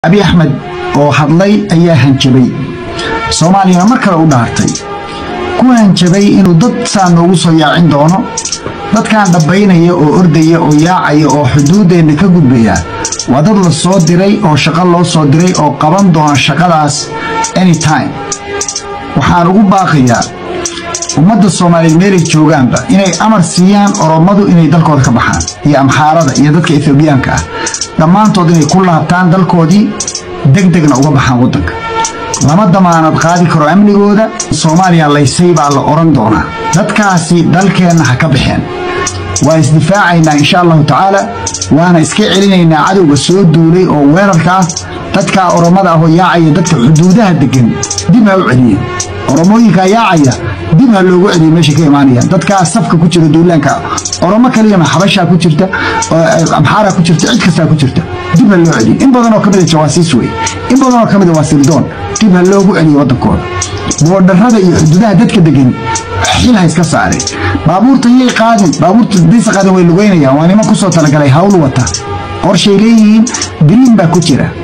abi axmed oo hadlay ayaa hanjabay soomaaliyana mar kale u dhaartay ku hanjabay inuu dad saa noogu soo yaacin doono dadkan dhabbaynaya oo ordaya oo yaacaya oo xuduuddeenna ka gudbaya waa dad la soo diray oo shaqo loo soo diray oo qaban doona shaqadaas anytime waxaan ugu baaqayaa ummadda soomaaliyeed meelay joogaanba inay amar siiyaan oromadu inay dalkooda ka baxaan iyo amxaarada iyo dadka ethoobiyaanka ah dhammaantood inay ku laabtaan dalkoodii degdegna uga baxaan waddanka lama damaanad qaadi karo amnigooda soomaaliya laysay baa la odhan doonaa dadkaasi dalkeenna ha ka baxeen waa isdifaacaynaa insha allahu tacaala waana iska celinaynaa cadowga soo duulay oo weerarka ah dadkaa oromada ahoo yaacaya dadka xuduudaha degan dib ha u celiyeen oromooyinkaa yaacaya dib ha loogu celiyo meesha ka imaanayaan dadkaa safka ku jira duulaanka oromo kaliyama xabashaa ku jirta amxaaraa ku jirta cid kastaa ku jirta dib ha loo celiyo in badanoo kamida jawaasiis wey in badanoo kamida waa sirdoon dib ha loogu celiyo waddankooda boodharrada iyo xuduudaha dadka degan xil ha iska saareen baabuurta yay qaadin baabuurta daysa qaadin way lugeynayaan waa niman kusoo talagalay hawl wata qorshay leeyihiin biriin baa ku jira